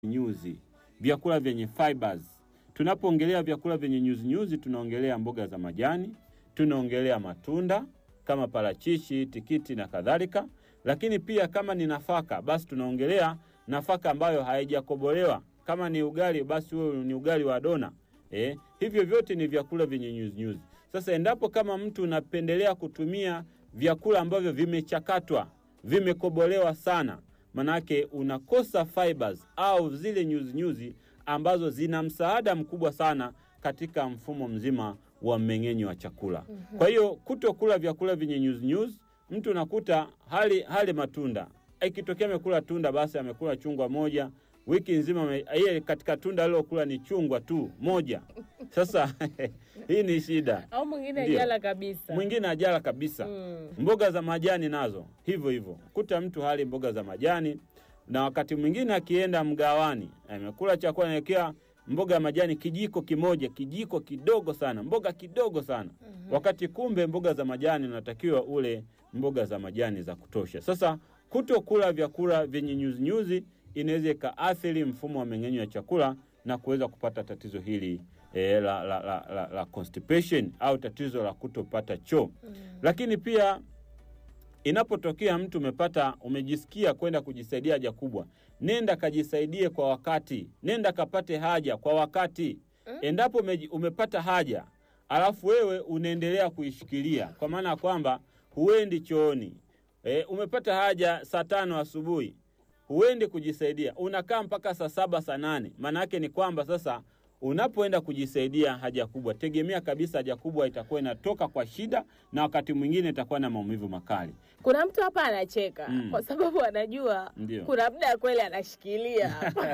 nyuzi, vyakula vyenye fibers. Tunapoongelea vyakula vyenye nyuzi nyuzi, tunaongelea mboga za majani, tunaongelea matunda kama parachichi, tikiti na kadhalika. Lakini pia kama ni nafaka, basi tunaongelea nafaka ambayo haijakobolewa. Kama ni ugali, basi huo ni ugali wa dona. Eh, hivyo vyote ni vyakula vyenye nyuzi nyuzi. Sasa endapo kama mtu unapendelea kutumia vyakula ambavyo vimechakatwa, vimekobolewa sana, manake unakosa fibers au zile nyuzi nyuzi ambazo zina msaada mkubwa sana katika mfumo mzima wa mmeng'enyo wa chakula. Kwa hiyo kutokula vyakula vyenye nyuzi nyuzi, mtu unakuta hali hali matunda, ikitokea amekula tunda, basi amekula chungwa moja wiki nzima, ame- yeye katika tunda alilokula ni chungwa tu moja. Sasa hii ni shida. au mwingine Ndio. ajala kabisa. Mwingine ajala kabisa. Mm. Mboga za majani nazo hivyo hivyo, kuta mtu hali mboga za majani, na wakati mwingine akienda mgawani amekula chakula naekea mboga ya majani kijiko kimoja, kijiko kidogo sana, mboga kidogo sana wakati kumbe mboga za majani unatakiwa ule mboga za majani za kutosha. Sasa kutokula vyakula vyenye nyuzinyuzi inaweza ikaathiri mfumo wa mmeng'enyo wa chakula na kuweza kupata tatizo hili e, la, la, la, la, la constipation au tatizo la kutopata choo. Lakini pia inapotokea mtu umepata umejisikia kwenda kujisaidia haja kubwa, nenda kajisaidie kwa wakati, nenda kapate haja kwa wakati. Endapo umeji- umepata haja alafu wewe unaendelea kuishikilia, kwa maana ya kwamba huendi chooni e, umepata haja saa tano asubuhi huendi kujisaidia, unakaa mpaka saa saba saa nane. Maana yake ni kwamba sasa unapoenda kujisaidia haja kubwa, tegemea kabisa haja kubwa itakuwa inatoka kwa shida, na wakati mwingine itakuwa na maumivu makali. Kuna mtu hapa anacheka Mm. kwa sababu anajua Ndio. kuna muda kweli anashikilia hapa.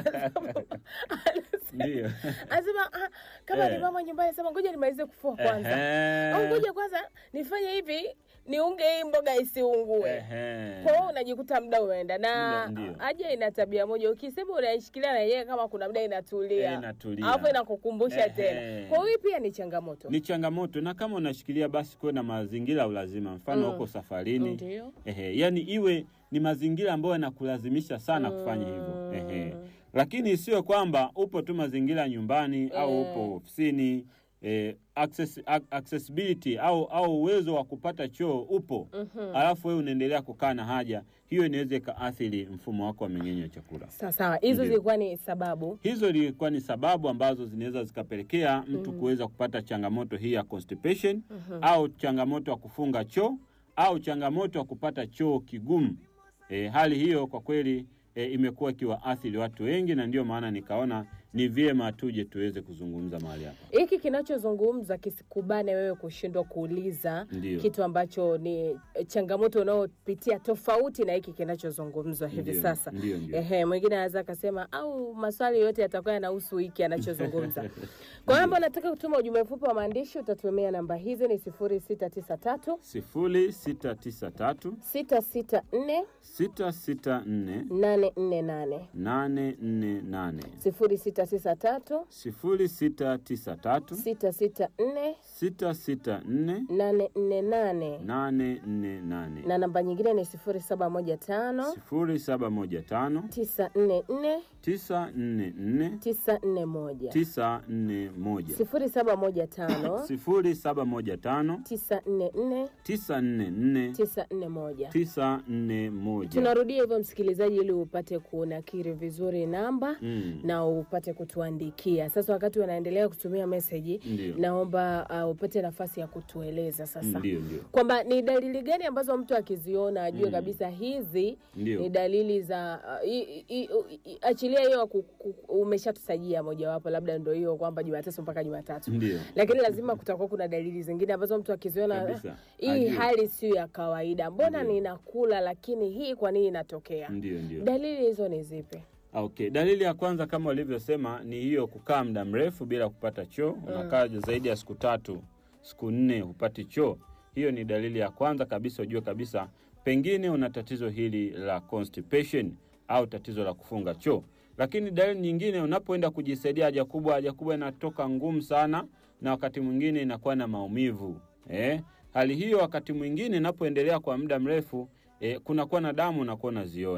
Ndio. Anasema ah, kama Eh. ni mama nyumbani, sema ngoja nimalize kufua kwanza, Ehe. au ngoja kwanza nifanye hivi niunge hii mboga isiungue. Ehe. Kwa hiyo unajikuta muda umeenda, na Ndio, ndio. haja ina tabia moja, ukisema unaishikilia na yeye kama kuna muda inatulia, Eh, inatulia. alafu inakukumbusha Ehe. tena. Kwa hiyo hii pia ni changamoto. Ni changamoto, na kama unashikilia basi kuwe na mazingira ya ulazima, mfano Mm. huko safarini Ndio. Ehe, yani iwe ni mazingira ambayo yanakulazimisha sana kufanya hivyo. Ehe. Lakini isiwe kwamba upo tu mazingira ya nyumbani au upo ofisini eh, access, ac- accessibility au au uwezo wa kupata choo upo alafu wewe unaendelea kukaa na haja hiyo, inaweza ikaathiri mfumo wako wa mmeng'enyo wa chakula. Sawa sawa, hizo Ndio. zilikuwa ni sababu. Hizo ilikuwa ni sababu ambazo zinaweza zikapelekea mtu kuweza kupata changamoto hii ya constipation au changamoto ya kufunga choo au changamoto ya kupata choo kigumu. E, hali hiyo kwa kweli e, imekuwa ikiwaathiri watu wengi, na ndio maana nikaona ni vyema tuje tuweze kuzungumza mahali hapa. hiki kinachozungumza kisikubane wewe kushindwa kuuliza Ndio. kitu ambacho ni eh, changamoto unayopitia tofauti na hiki kinachozungumzwa hivi Ndio, sasa. ndio, ndio. Ehe, mwingine anaweza akasema au maswali yote yatakuwa yanahusu hiki anachozungumza. Kwa hiyo ambao nataka kutuma ujumbe mfupi wa maandishi utatumia namba hizi ni sifuri sita tisa tatu sifuri sita tisa tatu sita sita nne sita sita nne nane nne nane nane nne nane sifuri sita tisa tatu sifuri sita tisa tatu sita sita nne sita sita nne nane nne nane nane nne nane na namba nyingine ni sifuri saba moja tano sifuri saba moja tano tisa nne nne tisa nne nne tisa nne moja tisa nne moja sifuri saba moja tano sifuri saba moja tano tisa nne nne tisa nne nne tisa nne moja tisa nne moja. tunarudia hivyo msikilizaji ili upate kunakiri vizuri namba Mm. na upate kutuandikia sasa wakati wanaendelea kutumia meseji Ndio. naomba uh, upate nafasi ya kutueleza sasa Ndio, ndio. kwamba ni dalili gani ambazo mtu akiziona ajue kabisa hizi Ndio. ni dalili za uh, i, i, i, i, achilia hiyo ku- ku- umeshatutajia mojawapo labda ndo hiyo kwamba jumatatu mpaka jumatatu Ndio. lakini lazima kutakuwa kuna dalili zingine ambazo mtu akiziona Kabisa. hii Ajue. hali sio ya kawaida mbona Ndio. ninakula lakini hii kwa nini inatokea Ndio, ndio. dalili hizo ni zipi Okay, dalili ya kwanza kama ulivyosema ni hiyo kukaa muda mrefu bila kupata choo. Unakaa zaidi ya siku tatu, siku nne hupati choo. Hiyo ni dalili ya kwanza kabisa, ujue kabisa pengine una tatizo hili la constipation au tatizo la kufunga choo. Lakini dalili nyingine, unapoenda kujisaidia haja kubwa, haja kubwa inatoka ngumu sana, na wakati mwingine inakuwa na maumivu eh. Hali hiyo wakati mwingine inapoendelea kwa muda mrefu eh, kunakuwa na damu unakuwa unaziona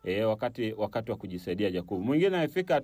e, wakati wakati wa kujisaidia haja kubwa. Mwingine amefika